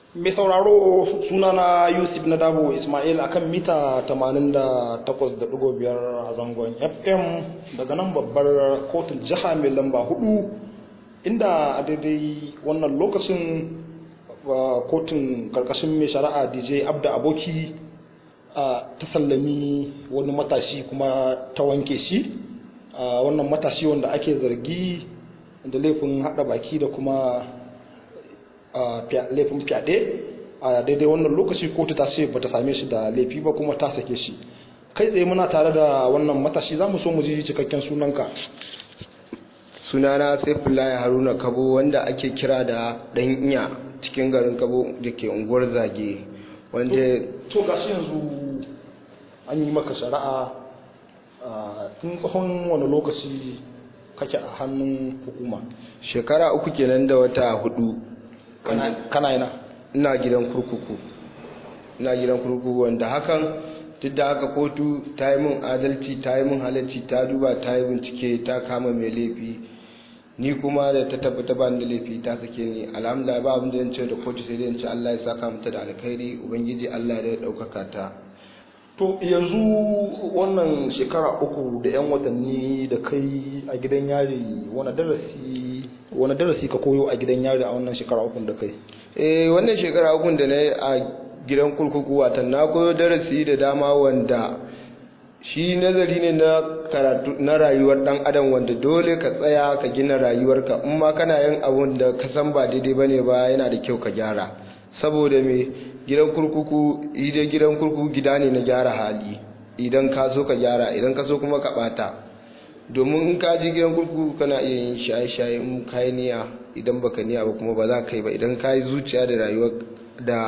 mai sauraro sunana yusuf na dabo ismail akan mita 88.5 a zangon fm daga nan babbar kotun jiha mai lamba hudu inda a daidai wannan lokacin kotun karkashin mai shari'a dj abda aboki ta sallami wani matashi kuma ta wanke shi wannan matashi wanda ake zargi da laifin hada baki da kuma laifin fyaɗe a daidai wannan lokaci kotu ta ce bata same shi da laifi ba kuma ta sake shi kai tsaye muna tare da wannan matashi za mu so mu ji cikakken sunanka sunana saifullahi haruna kabo wanda ake kira da dan iya cikin garin kabo da ke unguwar zage wanda to gashi yanzu an yi maka shari'a tun tsawon wani lokaci kake a hannun hukuma shekara uku kenan da wata hudu kana yana ina gidan kurkuku ina gidan kurkuku wanda hakan duk da haka kotu ta yi min adalci ta yi min halarci ta duba ta yi bincike ta kama mai laifi ni kuma da ta tabbata ba da laifi ta sake ni alhamdulillah ba abin da zan ce da kotu sai dai in ce Allah ya saka mata da alkhairi ubangiji Allah ya daukaka ta to yanzu wannan shekara uku da yan watanni da kai a gidan yari wani darasi wani darasi ka koyo a gidan yari a wannan shekara uku da kai eh wannan shekara uku da na yi a gidan kurkuku watan na koyo darasi da dama wanda shi nazari ne na karatu na rayuwar dan adam wanda dole ka tsaya ka gina rayuwarka in ma kana yin abun da ka san ba daidai bane ba yana da kyau ka gyara saboda me gidan kurkuku idan gidan kurkuku gida ne na gyara hali idan ka so ka gyara idan ka so kuma ka bata domin in ka ji gidan kurkuku kana iya yin shaye-shaye in ka yi niyya idan baka niyya ba kuma ba za ka yi ba idan ka yi zuciya da rayuwar da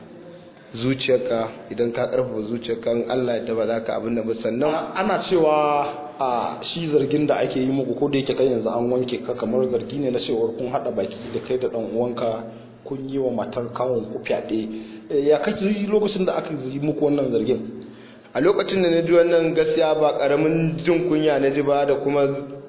zuciyarka idan ka karfafa zuciyarka in Allah ya ba za ka abin da ba sannan ana cewa a shi zargin da ake yi muku ko da yake kai yanzu an wanke ka kamar zargi ne na cewar kun hada baki da kai da dan uwanka kun yi wa matar kawon ku fyaɗe ya kake lokacin da aka yi muku wannan zargin a lokacin da na ji wannan gaskiya ba karamin jin kunya na ji ba da kuma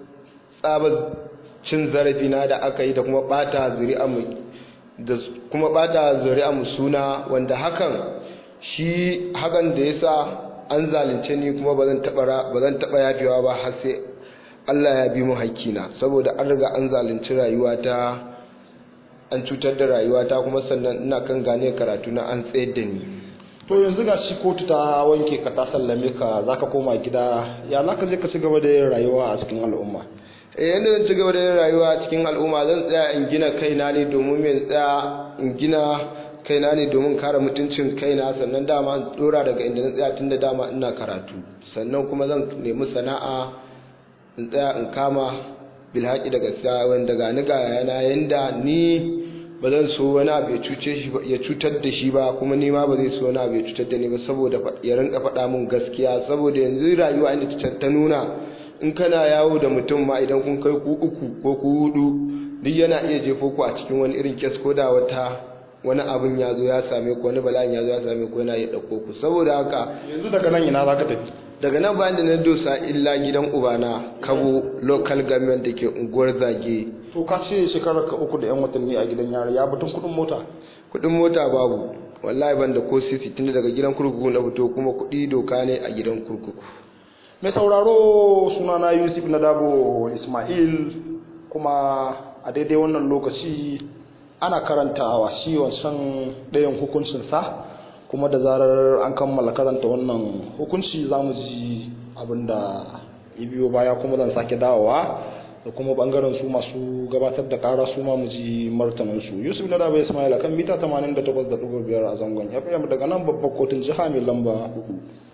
tsabar cin zarafi na da aka yi da kuma bata zuri'a mu da kuma bata zuri'a mu suna wanda hakan shi hakan da yasa an zalunce ni kuma ba zan taba ba zan taba yafewa ba har sai Allah ya bi mu hakkina saboda an riga an zalunci rayuwata an cutar da rayuwata kuma sannan ina kan gane karatu na an tsayar da ni to yanzu ga shi kotu ta wanke ka ta sallame ka zaka koma gida ya zaka je ka ci gaba da yin rayuwa a cikin al'umma eh yanda zan ci gaba da yin rayuwa a cikin al'umma zan tsaya in gina kaina ne domin me tsaya in gina kaina ne domin kare mutuncin kaina sannan dama in dora daga inda na tsaya tunda dama ina karatu sannan kuma zan nemi sana'a in tsaya in kama bilhaki daga gaskiya wanda ga ni ga yana yanda ni ba zan so wani abu ya cuce shi ya cutar da shi ba kuma ni ma ba zai so wani abu ya cutar da ni ba saboda ya rinka faɗa min gaskiya saboda yanzu rayuwa inda ta nuna in kana yawo da mutum ma idan kun kai ku uku ko ku hudu duk yana iya jefo ku a cikin wani irin kes ko da wata wani abin ya zo ya same ku wani bala'in ya zo ya same ku yana iya ɗauko ku saboda haka yanzu daga nan ina za ka tafi daga nan bayan da na dosa illa gidan ubana kabo local government da ke unguwar zage to ka ce shekarar ka uku da yan watanni a gidan yari ya batun kudin mota kudin mota babu wallahi ban da ko sisi tunda daga gidan kurkuku na fito kuma kudi doka ne a gidan kurkuku mai sauraro sunana yusuf na dabo ismail kuma a daidai wannan lokaci ana karantawa shi wancan ɗayan hukuncinsa kuma da zarar an kammala karanta wannan hukunci za mu ji abin da ya biyo baya kuma zan sake dawowa da kuma bangaren su masu gabatar da kara su ma mu ji martanin su yusuf na daba ismail kan mita 88.5 a zangon fm daga nan babbar kotun jiha mai lamba 4